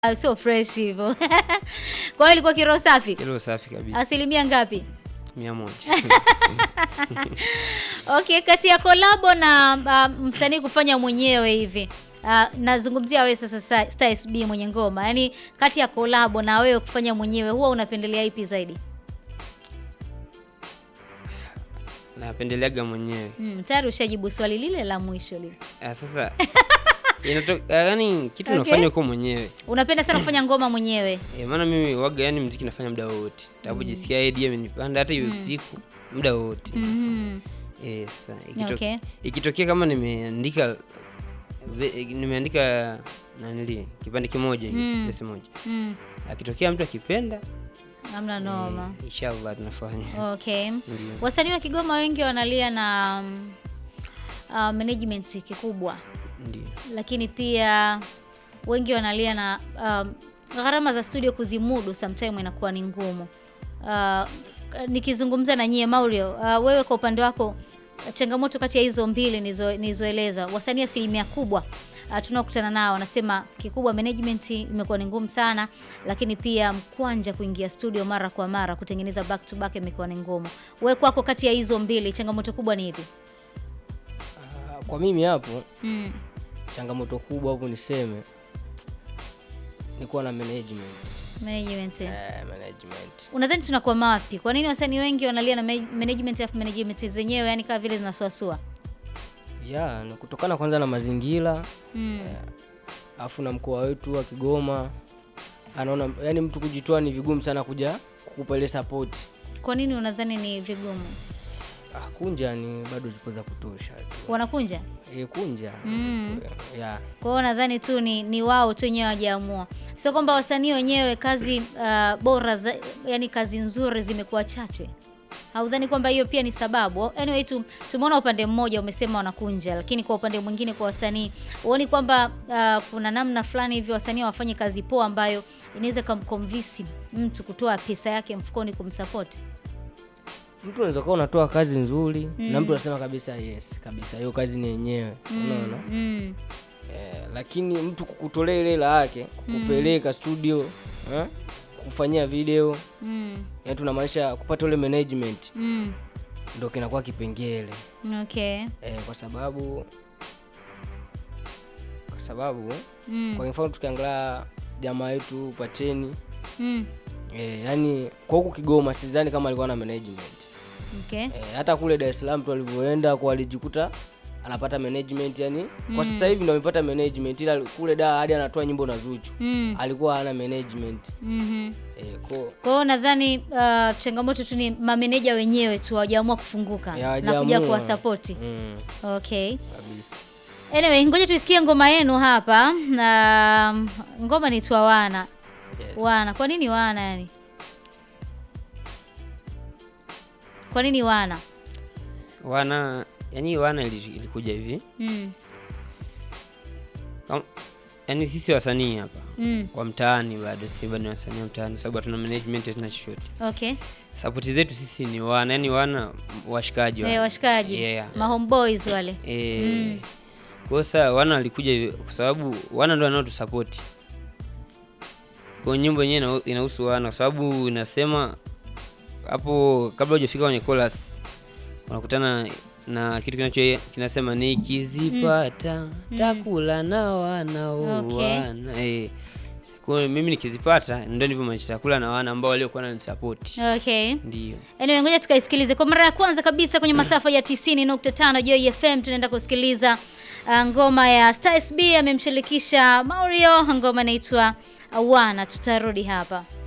Ah, sio fresh hivyo. Kwa hiyo ilikuwa kiroho safi. Kilo safi kabisa. Asilimia ngapi? Mia moja. Okay, kati ya kolabo na uh, msanii kufanya mwenyewe hivi. Uh, nazungumzia wewe sasa Star Star SB mwenye ngoma. Yaani kati ya kolabo na wewe kufanya mwenyewe huwa unapendelea ipi zaidi? Napendeleaga mwenyewe. Mm, tayari ushajibu swali lile la mwisho lile. Ah, sasa inatoka yani kitu Okay. unafanya uko mwenyewe. Unapenda sana kufanya ngoma mwenyewe. E, maana mimi waga yani mziki nafanya muda wote. Tapojisikia idea imenipanda hata hiyo siku muda wote. Mhm. Eh, sasa ikito- Okay. ikitokea kama nimeandika ve- nimeandika nanili kipande kimoja hivi, Mm. verse moja. Mm. Akitokea mtu akipenda, Hamna noma. eh, inshallah tunafanya. Okay. Ndio. Wasanii wa Kigoma wengi wanalia na um, uh, management kikubwa, Ndio. lakini pia wengi wanalia na um, gharama za studio kuzimudu sometime inakuwa ni ngumu. Uh, nikizungumza na nyie Maulio, uh, wewe kwa upande wako changamoto kati ya hizo mbili nizo- nilizoeleza, wasanii asilimia kubwa uh, tunaokutana nao wanasema kikubwa management imekuwa ni ngumu sana, lakini pia mkwanja kuingia studio mara kwa mara kutengeneza back to back imekuwa ni ngumu. Wewe kwako, kati ya hizo mbili changamoto kubwa ni ipi? Ah, Kwa mimi hapo Mm. changamoto kubwa hapo niseme ni kuwa na management. Management. Eh, management. Unadhani tunakwama wapi? Kwa nini wasanii wengi wanalia na ma- management afu management zenyewe yani kama vile zinasuasua? Ya, ni kutokana kwanza na mazingira Mm. afu na mkoa wetu wa Kigoma anaona yani mtu kujitoa ni vigumu sana kuja kukupa ile support. Kwa nini unadhani ni vigumu? Ah, kunja ni bado zipo za kutosha tu. Wanakunja? E, kunja Mm. ya Kwa hiyo nadhani tu ni, ni wao tu wenyewe wajaamua, sio kwamba wasanii wenyewe kazi uh, bora za, yani kazi nzuri zimekuwa chache. Haudhani kwamba hiyo pia ni sababu? Anyway, tu, tumeona upande mmoja umesema wanakunja, lakini kwa upande mwingine kwa wasanii huoni kwamba uh, kuna namna fulani hivi wasanii wafanye kazi poa ambayo inaweza kumconvince mtu kutoa pesa yake mfukoni kumsupport? mtu unaweza kuwa unatoa kazi nzuri Mm. na mtu anasema kabisa yes kabisa hiyo kazi ni yenyewe unaona Mm. eh, lakini mtu kukutolea ile hela yake kukupeleka studio eh, kufanyia video Mm. yani tunamaanisha kupata ule management Mm. ndo kinakuwa kipengele Okay. eh, kwa sababu kwa sababu Mm. kwa mfano tukiangalia jamaa yetu Pateni Mm. eh, yani kwa huku Kigoma sidhani kama alikuwa na management Okay. eh, hata kule Dar es Salaam tu alivyoenda kwa alijikuta anapata management yani kwa sasa hivi ndo amepata management ila kule da hadi anatoa nyimbo na Zuchu Mm. alikuwa hana management Mhm. eh, ko Kwa hiyo nadhani uh, changamoto tu ni mameneja wenyewe tu hawajaamua kufunguka Ya, na kuja hawajaamua. kuwasapoti. mm, Okay. kabisa Anyway, ngoja tuisikie ngoma yenu hapa na um, ngoma ni twa wana. yes. Wana. Kwa nini wana yani? Kwa nini wana? Wana yani wana ili- ilikuja hivi. Mm. Kam- Yaani sisi wasanii hapa Mm. wa mtaani bado sisi bado ni wasanii wa mtaani sababu hatuna management hatuna chochote. Okay. Sapoti zetu sisi ni wana, yani wana washikaji Eh, wale. washikaji. Yeah. Ma homeboys wale. Eh, kwa hiyo sasa wana walikuja hivi kwa sababu wana ndio wanaotusapoti. Kwa hiyo nyimbo yenyewe ina- inahusu wana kwa sababu inasema hapo kabla hujafika kwenye chorus unakutana na kitu kinacho kinasema nikizipata takula na wana Okay. wana. Eh. Kwa hiyo mimi nikizipata ndio ndivyo maanisha takula na wana ambao waliokuwa wananisapoti. Okay. Ndio. Anyway, ngoja tukaisikilize kwa mara ya kwanza kabisa kwenye masafa ya 90.5 Joy FM. Tunaenda kusikiliza uh, ngoma ya Star SB amemshirikisha Mario, ngoma inaitwa Wana. Tutarudi hapa.